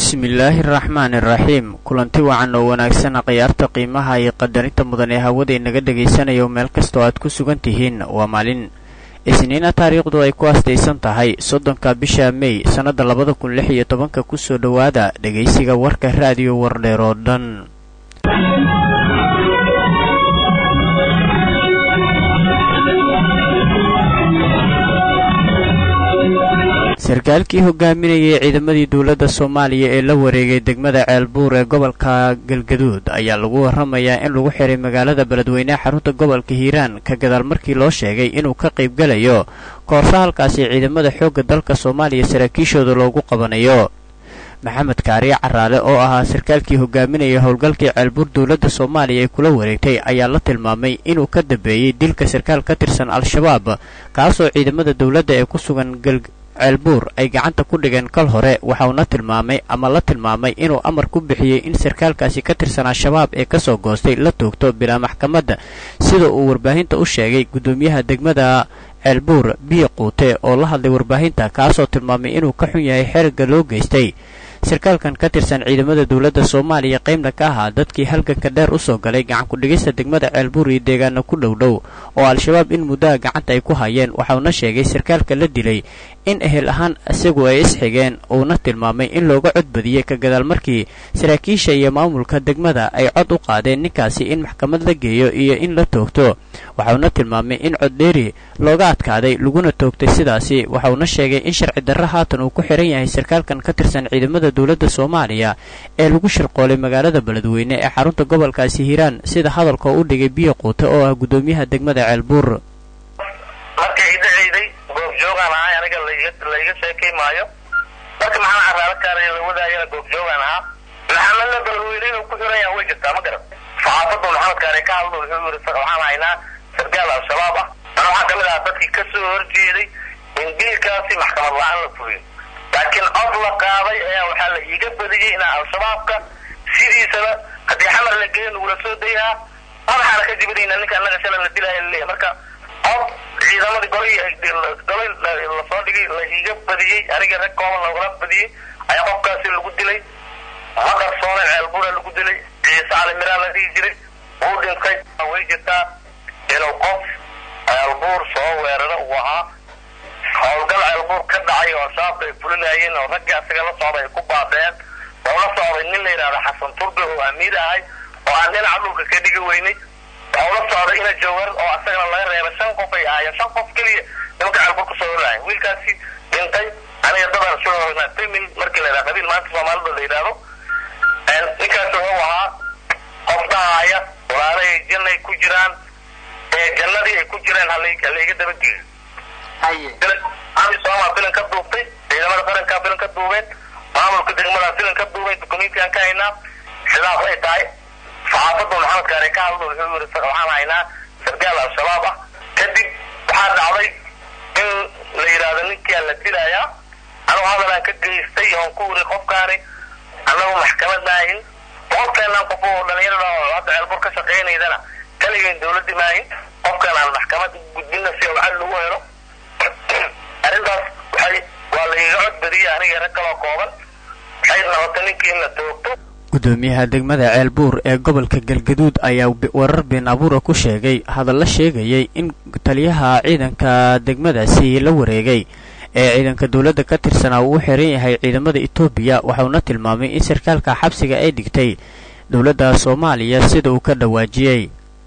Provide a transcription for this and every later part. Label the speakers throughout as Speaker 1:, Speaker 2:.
Speaker 1: bismillaahi araxmaani iraxiim kulanti wacan oo wanaagsan khiyaarta qiimaha iyo qadarinta mudan ee hawada inaga dhagaysanayo meel kastoo aad ku sugan tihiin waa maalin isniina taariikhdu ay ku astaysan tahay soddonka bisha mey sannadda labada kun lix iyo tobanka kusoo dhowaada dhegaysiga warka raadiyo wardheer oo dhan sarkaalkii hogaaminayay ciidamadii dowladda soomaaliya ee la wareegay degmada ceelbuur ee gobolka galgaduud ayaa lagu warramayaa in lagu xiray magaalada beledweyneha xarunta gobolka hiiraan ka gadaal markii loo sheegay inuu ka qaybgalayo koorso halkaasi ciidamada xoogga dalka soomaaliya saraakiishooda loogu qabanayo maxamed kaariye caraale oo ahaa sarkaalkii hogaaminaya howlgalkii ceelbuur dowladda soomaaliya ay kula wareegtay ayaa la tilmaamay inuu ka dambeeyey dilka sarkaal ka tirsan al-shabaab kaasoo ciidamada dowladda ee ku sugan ceelbuur ay gacanta ku dhigeen kal hore waxauna tilmaamay ama la tilmaamay inuu amar ku bixiyey in sarkaalkaasi ka tirsan al-shabaab ee kasoo goostay la toogto bilaa maxkamadda sida uu warbaahinta u sheegay guddoomiyaha degmada ceelbuur biyo quute oo la hadlay warbaahinta kaasoo tilmaamay inuu ka xun yahay xerigga loo geystay sarkaalkan ka tirsan ciidamada dowladda soomaaliya qaybna ka ahaa dadkii halganka dheer u soo galay gacan ku-dhigista degmada ceelbuur iyo deegaana ku dhowdhow oo al-shabaab in muddaha gacanta ay ku hayeen waxauna sheegay sarkaalka la dilay in ehel ahaan isagu ay isxigeen uuna tilmaamay in looga codbadiyey ka gadaal markii saraakiisha iyo maamulka degmada ay cod u qaadeen ninkaasi in maxkamad la geeyo iyo in la toogto waxauna tilmaamay in coddheeri looga adkaaday laguna toogtay sidaasi waxauna sheegay in sharci darro haatan uu ku xihan yahay sarkaalkan ka tirsan ciidamada dowladda soomaaliya ee lagu shirqoolay magaalada beledweyne ee xarunta gobolkaasi hiiraan sida hadalka u dhigay biyo quute oo ah guddoomiyaha degmada ceelbuur
Speaker 2: markay idaceyday goobjoogaan ahay aniga layga sheekay maayo marka maxaa caraalo kaaraya la wadaayana goobjoogaan ahaa maxamedna beledweyne inuu ku xiran yaha way jirtaa ma garan saxaafaddu maxamed kaare ka hadlo wuxuu yiri waxaan haynaa sarkaal al-shabaab ah ana waxaa kamid ahaa dadkii kasoo horjeeday in dilkaasi maxkamad la-aan la fuliyo laakiin cod la qaaday ayaa waxaa la iiga badiyey inaa al-shabaabka sidiisaba haddii xamar la geeyo nagula soo dayahaa madaxaana ka jibinayna ninka annaga shala la dilaya laleeyahy marka cod ciidamadii golay golay lasoo dhigay la iiga badiyey aniga rag kooban lagula badiyey ayaa qofkaasi lagu dilay maqar sooneen ceelbuura lagu dilay ciise cali miraa la dhihi jiray wuu dhintay way jirtaa inuu qof ceelbuur soo weeraro uu ahaa howlgal ceelbuur ka dhacay oo al-shabaabka ay fulinayeen oo raggii asaga la socday ay ku baabeen oo la socday nin la yidhahda xasan turbe oo amiir ahay oo aan dhinaca dhulka ka dhigi weynay waxau la socday ina jawar oo asagana laga reeba shan qof ay ahaayeen shan qof keliya nimanka ceelbuur kusoo horlaaya wiilkaasi dhintay aniga dadaan soo hognaa famil markii la yidhahda qabiil maanta soomaalida la yidhaahdo ninkaas wuxuu ahaa qof dhahaaya walaalahay jannay ku jiraan ee jannadii ay ku jireen halayga dabageeyo sooma filan ka duubtay ciidamada qarankaa filan ka duubeen maamulka degmadaa filan ka duubeen dukumentigaan ka haynaa sidaas ay tahay saxaafaddu maxamed kaare ka hadlo wuxuu yiri waxaan haynaa sarkaal al-shabaab ah kadib waxaa dhacday in la yidhaahdo ninkiaa la dilayaa anugu hadalaan ka geystay oon ku wiri qofkaani annagu maxkamad maahin boqolkeenan qof oo dhalinyarada oo hadda ceelbur ka shaqaynaydana kaligayn dawladdi maahin qofkan aan maxkamad gudbina si awcad lagu helo arrintaas waxay waa laiga cod badiyey aniga rag kaloo kooban waxay noqotay ninkii in la toogto
Speaker 1: guddoomiyaha degmada ceelbuur ee gobolka galgaduud ayaa warar been abuura ku sheegay hadalla sheegayay in taliyaha ciidanka degmadaasi la wareegay ee ciidanka dowladda ka tirsanaa uu u xiran yahay ciidamada etoobiya waxauna tilmaamay in sarkaalka xabsiga ay dhigtay dowladda soomaaliya sida uu ka dhawaajiyey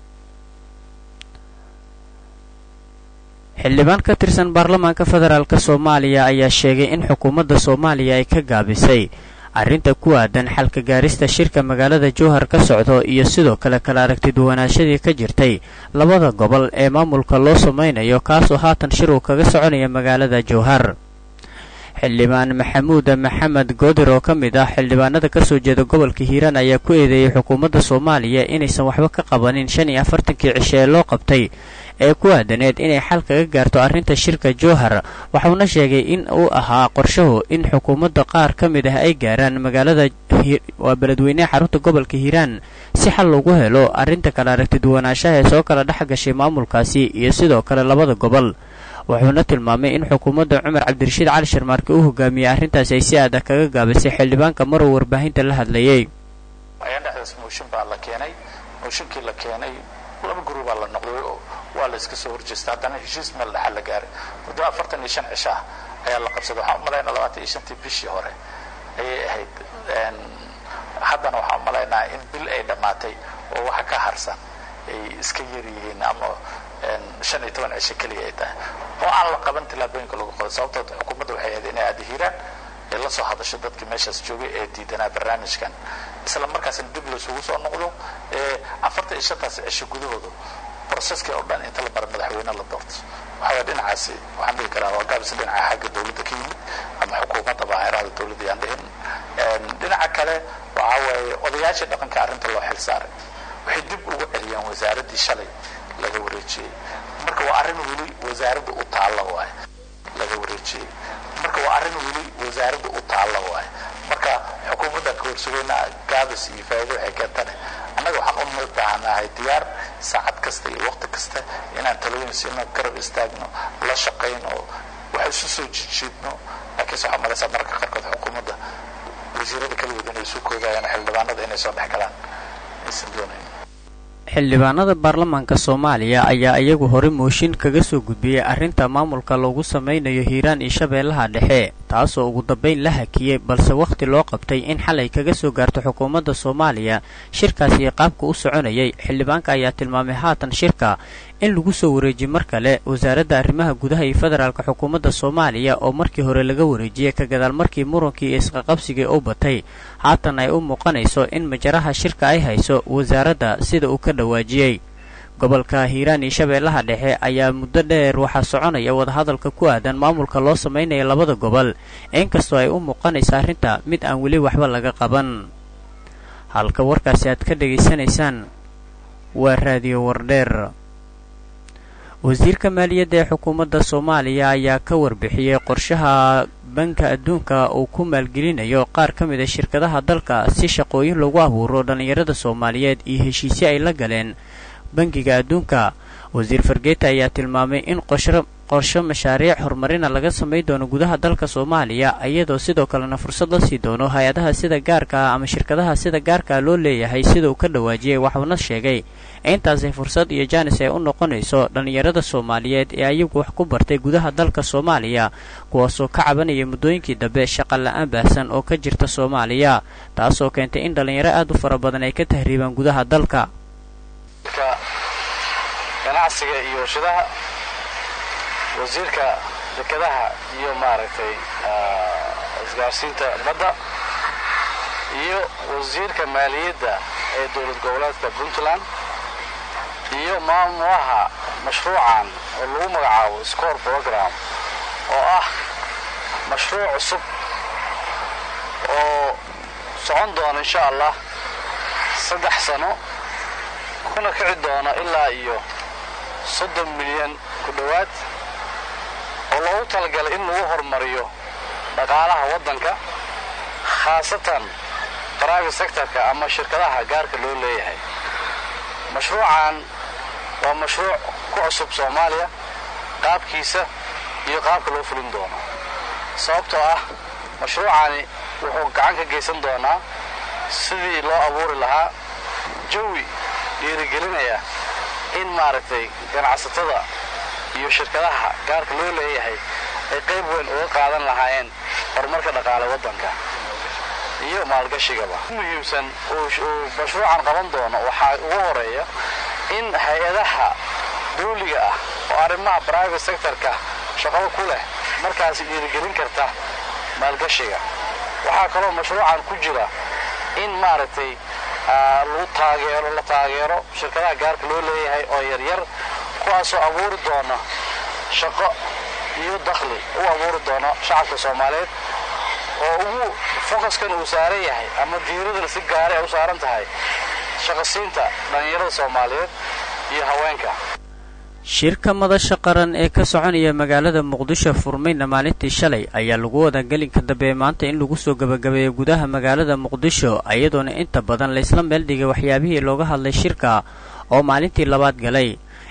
Speaker 1: xildhibaan ka tirsan baarlamaanka federaalk soomaaliya ayaa sheegay in xukuumadda soomaaliya ay ka gaabisay arrinta ku aadan xalka gaarista shirka magaalada jowhar ka socdo iyo sidoo kale kala aragti duwanaashadii ka jirtay labada gobol ee maamulka loo samaynayo kaasoo haatan shir uu kaga soconaya magaalada jowhar xildhibaan maxamuud maxamed goodir oo ka mid ah xildhibaanada kasoo jeeda gobolka hiiraan ayaa ku eedeeyey xukuumadda soomaaliya inaysan waxba ka qabanin shan iyo afartankii cishe ee loo qabtay ee ku aadaneed inay xal kaga gaarto arrinta shirka jowhar waxauna sheegay in uu ahaa qorshahu in xukuumadda qaar ka mid ah ay gaaraan magaalada waa beledweyneha xarunta gobolka hiiraan si xal lagu helo arrinta kala aragti duwanaanshaha ee soo kala dhex gashay maamulkaasi iyo sidoo kale labada gobol wuxuuna tilmaamay in xukuumadda cumar cabdirashiid cali sharmaarke u hogaamiyey arrintaasi ay si adag kaga gaabisay xildhibaanka maruu warbaahinta la hadlayay
Speaker 3: ayaan dhexdaas mooshin baa la keenay mooshinkii la keenay laba gurubaa la noqday waa la iska soo horjeesta haddana heshiis meel dhaxa la gaaray muddo afartan iyo shan cisho ah ayaa la qabsaday waxaan umalaynaa labaatan iyo shantii bishii hore ayay ahayd haddana waxaan umalaynaa in bil ay dhammaatay oo waxa ka harsan ay iska yar yihiin ama shan iyo toban cisho keliya ay tahay oo aan la qaban tillaabooyinka lagu qoday sababtood xukuumadda waxay ahayd inay adhiiraan ay la soo hadasho dadkii meeshaas joogay ee diidanaa barnaamijkan isla markaasna dib laysugu soo noqdo afartan iyo shantaas cisho gudahooda processkii oo dhan inta la bara madaxweyne la doorto waxaa dhinacaasi waxaan dhihi karaa waa gaabis dhinaca xagga dawladda ka yimid ama xukuumadda baaheerada dawladda yaan dhihin dhinaca kale waxa waaye odayaashii dhaqanka arrinta loo xil saaray waxay dib ugu celiyaan wasaaraddii shalay laga wareejiyey marka waa arrin weli wasaaradda u taalla waaye laga wareejiyey marka waa arrin weli wasaaradda u taalla waaye marka xukuumadda ka horsugeynaa gaabis iyo faa'iido waxay keentane annaga waxaan u baahanahay diyaar saacad kasta iyo waqti kasta inaan talooyin siino garab istaagno la shaqayno wax isu soo jijiidno laakiinse waxaa malaysaa mararka qaarkood xukuumadda wasiirada keligood inay isu koodayaan xildhibaanada inay soo dhex galaan aysan doonayn
Speaker 1: xildhibaanada baarlamaanka soomaaliya ayaa iyagu hore mooshin kaga soo gudbiyey arrinta maamulka loogu samaynayo hiiraan iyo shabeellaha dhexe taasoo ugu dambayn la hakiyey balse wakhti loo qabtay in xalay kaga soo gaarto xukuumadda soomaaliya shirkaasi qaabka u soconayay xildhibaanka ayaa tilmaamay haatan shirka in lagu soo wareejiye mar kale wasaaradda arrimaha gudaha iyo federaalka xukuumadda soomaaliya oo markii hore laga wareejiyey ka gadaal markii murunkii isqaqabsigii u batay haatan ay u muuqanayso in majaraha shirka ay hayso wasaaradda sida uu ka dhawaajiyey gobolka hiiraan iyo shabeellaha dhexe ayaa muddo dheer waxaa soconaya wadahadalka ku aadan maamulka loo samaynaya labada gobol inkastoo ay u muuqanayso arrinta mid aan weli waxba laga qaban halka warkaasi aad ka dhegaysanaysaan waa raadiyo wardheer wasiirka maaliyadda ee xukuumadda soomaaliya ayaa ka warbixiyey qorshaha banka adduunka uu ku maalgelinayo qaar ka mid a shirkadaha dalka si shaqooyin lagu abuuro dhallinyarada soomaaliyeed iyo heshiisyo ay la galeen bangiga adduunka wasiir fargeeta ayaa tilmaamay in qorsho mashaariic horumarina laga samayn doono gudaha dalka soomaaliya iyadoo sidoo kalena fursad la sii doono hay-adaha sida gaarka ah ama shirkadaha sida gaarkaa loo leeyahay sida uu ka dhawaajiyey waxuuna sheegay intaasi fursad iyo jaanis ay u noqonayso dhallinyarada soomaaliyeed ee ayagu wax ku bartay gudaha dalka soomaaliya kuwaasoo ka cabanaya muddooyinkii dambe shaqa la-aan baahsan oo ka jirta soomaaliya taasoo keentay in dhallinyaro aad u fara badan ay ka tahriibaan gudaha dalka
Speaker 4: ganacsiga iyo warshadaha wasiirka dekadaha iyo maaragtay isgaarsiinta badda iyo wasiirka maaliyadda ee dowlad goboleedka puntland iyo maamulaha mashruucan oo lagu magacaabo score program oo ah mashruuc cusub oo socon doona insha allah saddex sano kuna kici doona ilaa iyo soddon milyan ku dhowaad oo loogu talagalay in lagu horumariyo dhaqaalaha waddanka khaasatan private sectorka ama shirkadaha gaarka loo leeyahay mashruucan waa mashruuc ku cusub soomaaliya qaabkiisa iyo qaabka loo fulin doono sababtoo ah mashruucani wuxuu gacan ka geysan doonaa sidii loo abuuri lahaa jawi dhiirigelinaya in maaragtay ganacsatada iyo shirkadaha gaarka loo leeyahay ay qayb weyn uga qaadan lahaayeen horumarka dhaqaale waddanka iyo maalgashigaba muhiimsan uu mashruucan qaban doono waxaa ugu horeeya in hay-adaha dawliga ah oo arrimaha private sectorka shaqada ku leh markaasi dhiirigelin karta maalgashiga waxaa kaloo mashruucan ku jira in maaragtay lagu taageero la taageero shirkadaha gaarka loo leeyahay oo yaryar kuwaasoo abuuri doona shaqo iyo dakhli u abuuri doono shacabka soomaaliyeed oo ugu fokaskan uu saaran yahay ama diiradana si gaara ay u saaran tahay shaqasiinta dhallinyarada soomaaliyeed iyo haweenka
Speaker 1: shirka madasha qaran ee ka soconaya magaalada muqdisho furmayna maalintii shalay ayaa lagu wadaa gelinka dambe ee maanta in lagu soo gabagabeeyo gudaha magaalada muqdisho iyadoona inta badan laysla meel dhigay waxyaabihii looga hadlay shirka oo maalintii labaad galay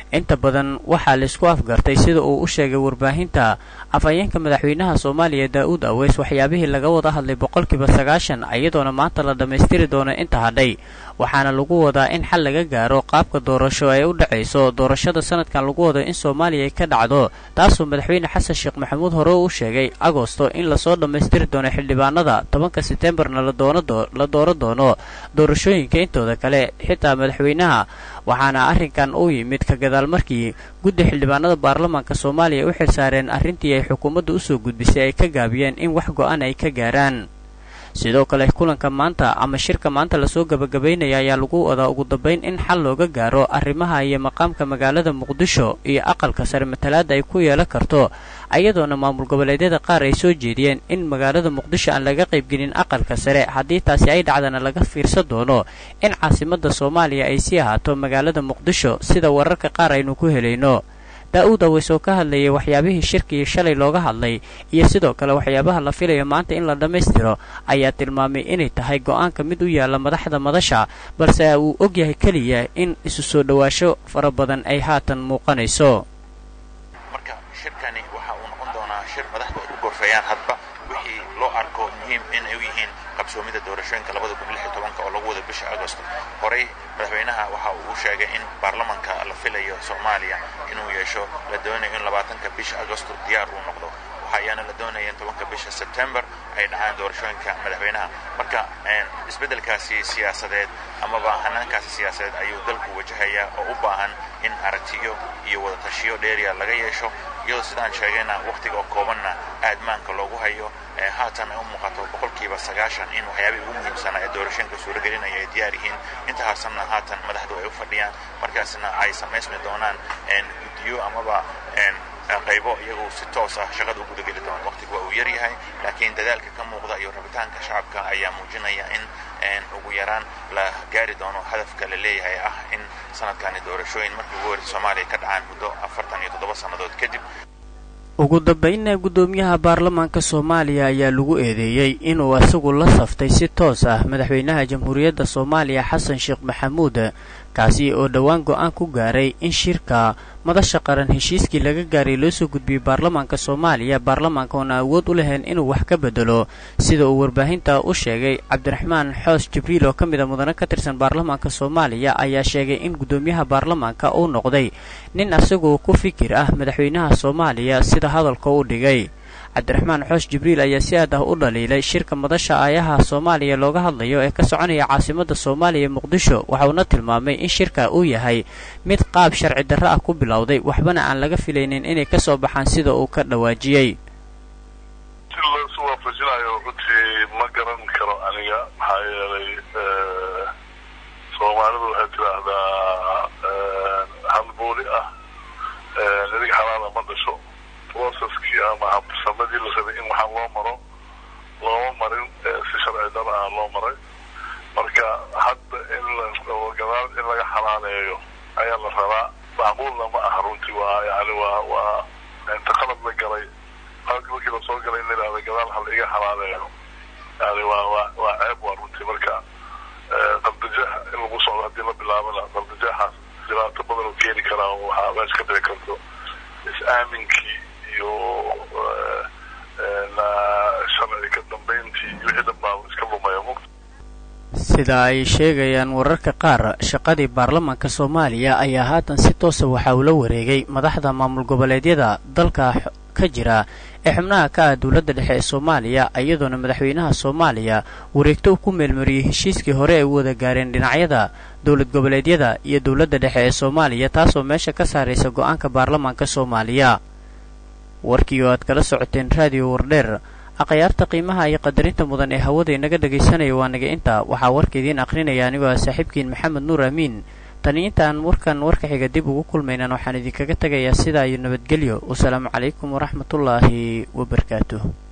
Speaker 1: inta badan waxaa laisku afgartay sida uu u sheegay warbaahinta afhayeenka madaxweynaha soomaaliya daa-uud aweys waxyaabihii laga wada hadlay boqolkiiba sagaashan iyadoona maanta la dhammaystiri doono inta hadhay waxaana lagu wadaa in xal laga gaaro qaabka doorasho ee u dhacayso doorashada sanadkan lagu wado in soomaaliya ay ka dhacdo taasoo madaxweyne xasan sheekh maxamuud hore u sheegay agosto in lasoo dhammaystiri doono xildhibaanada tobanka setembarna la dooro doono doorashooyinka intooda kale xitaa madaxweynaha waxaana arrinkan u yimid ka gadaal markii guddi xildhibaanada baarlamaanka soomaaliya u xilsaareen arrintii ay xukuumadda usoo gudbisay ay ka gaabiyeen in wax go-an ay ka gaaraan sidoo kale kulanka maanta ama shirka maanta lasoo gabagabaynaya ayaa lagu wadaa ugu dambayn in xal looga gaaro arrimaha iyo maqaamka magaalada muqdisho iyo aqalka sare matalaada ay ku yeelan karto ayadoona maamul goboleedyada qaar ay soo jeediyeen in magaalada muqdisho aan laga qaybgelin aqalka sare haddii taasi ay dhacdana laga fiirsan doono in caasimadda soomaaliya ay sii ahaato magaalada muqdisho sida wararka qaar aynu ku helayno daa-uud aweys oo ka hadlayay waxyaabihii shirkii shalay looga hadlay iyo sidoo kale waxyaabaha la filayo maanta in la dhammaystiro ayaa tilmaamay inay tahay go-aanka mid u yaalla madaxda madasha balse uu ogyahay keliya in isu soo dhowaasho fara badan ay haatan muuqanayso
Speaker 5: marka shirkani waxa uu noqon doonaa shir madaxdu ay ku gorfeeyaan hadba wixii loo arko muhiim inay u yihiin qabsoomida doorashooyinka labada kun lix iyo tobanka oo lagu wada bisha agosto horey madaxweynaha waxa uu sheegay in baarlamanka la filayo soomaaliya inuu yeesho la doonayo in labaatanka bisha agosto diyaar uu noqdo waxa ayaana la doonaya in tobanka bisha sebtembar ay dhacaan doorashooyinka madaxweynaha marka isbeddelkaasi siyaasadeed amaba hanaankaasi siyaasadeed ayuu dalku wajahayaa oo u baahan in aragtiyo iyo wadatashiyo dheeriya laga yeesho iyadoo sidaan sheegayna wakhtiga oo koobanna aadmaanka loogu hayo haatan ay u muuqato boqolkiiba sagaashan in waxyaabihii ugu muhiimsanaa ee doorashooyinka suuragelinaya ay diyaar yihiin inta harsanna haatan madaxdu ay u fadhiyaan markaasna ay samaysmi doonaan guddiyo amaba qaybo iyagu si toos ah shaqada u gudageli doona waqtigu waa uu yar yahay laakiin dadaalka ka muuqda iyo rabitaanka shacabka ayaa muujinaya in ugu yaraan la gaari doono hadafka la leeyahay ah in sanadkani doorashooyin markii ugu horeysa soomaaliya ka dhacaan muddo afartan iyo toddoba sannadood kadib
Speaker 1: ugu dambaynna guddoomiyaha baarlamaanka soomaaliya ayaa lagu eedeeyey inuu isagu la saftay si toos ah madaxweynaha jamhuuriyadda soomaaliya xasan sheekh maxamuud kaasi oo dhowaan go-aan ku gaaray in shirka madasha qaran heshiiskii laga gaaray loo soo gudbiyey baarlamaanka soomaaliya baarlamaanka oona awood u lahayn inuu wax ka bedelo sida uu warbaahinta u sheegay cabdiraxmaan xoos jibriil oo ka mid a mudane ka tirsan baarlamaanka soomaaliya ayaa sheegay in guddoomiyaha baarlamaanka uu noqday nin asagoo ku fikir ah madaxweynaha soomaaliya sida hadalka u dhigay cabdiraxmaan xoos jibriil ayaa si aad ah u dhaliilay shirka madasha aayaha soomaaliya looga hadlayo ee ka soconaya caasimadda soomaaliya muqdisho waxauna tilmaamay in shirka uu yahay mid qaab sharci darro ah ku bilowday waxbana aan laga filaynin inay ka soo baxaan sida uu ka dhawaajiyey
Speaker 6: si loosu waafajinayo runtii ma garan karo aniga maxaa yeelay soomaalidu waxay tidhaahdaa hal booli ah nidig xalaala ma dhasho processkii ama habsamadii la rabay in waxaa loo maro looma marin si sharci dara ah loo maray marka hadda in gadaal in laga xalaaleeyo ayaa la rabaa macquulna ma aha runtii waa yani waa waa inta qalad la galay qaladkii markii lasoo galay in la yidhahda gadaal ha la iga xalaaleeyo yani waa waa waa ceeb waa runtii marka qaldajaha in lagu socdo haddii la bilaabana qaldajahaas dhibaato badan oo keeni karaa waxaa meesha ka dhici karto is-aaminkii iyo sharci ka dambayntii iyo wixii dhanbaa iska lumaya muqta
Speaker 1: sida ay sheegayaan wararka qaar shaqadii baarlamaanka soomaaliya ayaa haatan si toosa waxa uu la wareegay madaxda maamul goboleedyada dalka ka jira ee xubnaha ka ah dowladda dhexe ee soomaaliya iyadoona madaxweynaha soomaaliya wareegto uu ku meelmariyey heshiiskii hore ay u wada gaareen dhinacyada dowlad goboleedyada iyo dowladda dhexe ee soomaaliya taasoo meesha ka saaraysa go-aanka baarlamaanka soomaaliya warkii oo aad kala socoteen raadiyo wardheer akhyaarta qiimaha iyo qadarinta mudan ee hawada inaga dhegaysanaya waa naga intaa waxaa warka idiin aqrinaya anigoo ah saaxiibkiin maxamed nuur amiin tani intaan warkan warka xiga dib ugu kulmaynan waxaan idinkaga tegayaa sidaa iyo nabadgelyo wasalaamu calaykum waraxmatullaahi wabarakaatuh